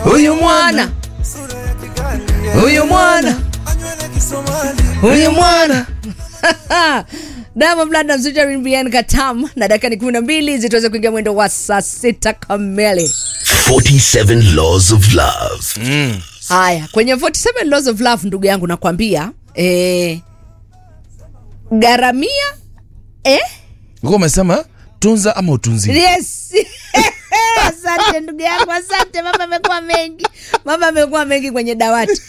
huyu mwana huyu mwana huyu mwana Diamond Platnumz featuring Bien Katam na dakika ni kumi na mbili zituweze kuingia mwendo wa saa sita kamili. 47 Laws of Love. Haya, kwenye 47 Laws of Love, ndugu yangu, nakwambia eh, garamia eh? Ulikuwa umesema tunza ama utunzi Yes. asante ndugu yangu, asante. Mambo amekuwa mengi, mambo amekuwa mengi kwenye dawati.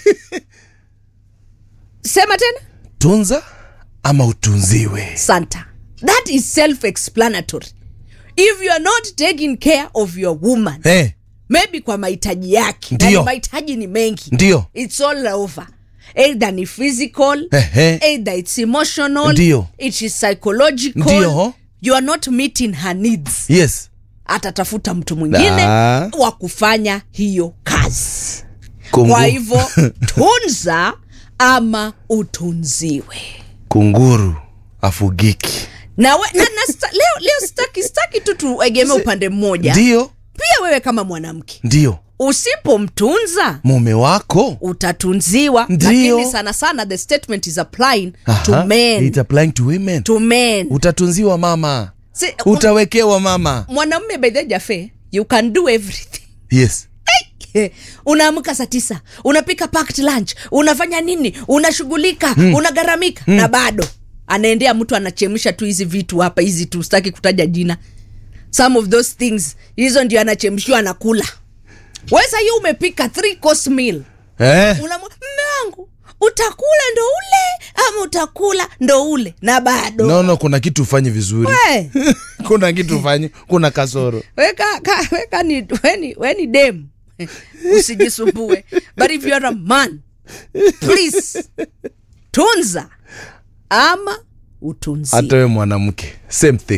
Sema tena. tunza ama utunziwe Santa. That is self-explanatory. If you are not taking care of your woman, hey, maybe kwa mahitaji yake, Ndio. na ni mahitaji ni mengi, Ndio. it's all over. Either ni physical, Ehe. either it's emotional, Ndio. it is psychological. Ndio. You are not meeting her needs. yes Atatafuta mtu mwingine Da. wa kufanya hiyo kazi. Kungu. Kwa hivyo tunza ama utunziwe. kunguru afugiki na, we, na, na sta, leo, leo staki, staki tu tuegemee upande mmoja ndio pia wewe kama mwanamke ndio usipomtunza mume wako utatunziwa Ndio. lakini sana sana the statement is applying to Aha, men it's applying to women to men utatunziwa mama Si, utawekewa mama mwanamume by the jafe you can do everything yes unaamka saa tisa unapika packed lunch unafanya nini unashughulika mm. unagharamika mm. na bado anaendea mtu anachemsha tu hizi vitu hapa hizi tu sitaki kutaja jina some of those things hizo ndio anachemshiwa anakula wesa hiyo umepika three course meal eh? unamwa mme wangu utakula ndo ule ama utakula ndo ule na bado no no kuna kitu ufanye vizuri We, kuna kitu ufanye kuna kasoro weka, ka, weka ni, weni, weni dem usijisumbue but if you are a man please tunza ama utunzie hata we mwanamke same thing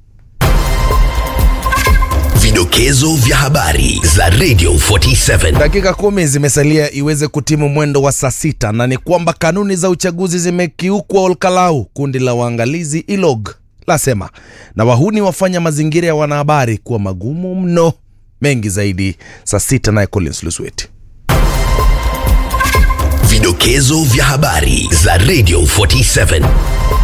Vidokezo vya habari za Radio 47. dakika kumi zimesalia iweze kutimu mwendo wa saa sita na ni kwamba kanuni za uchaguzi zimekiukwa olkalau kundi la waangalizi ilog lasema na wahuni wafanya mazingira ya wanahabari kuwa magumu mno mengi zaidi saa sita naye collins lusweti Vidokezo vya habari za Radio 47.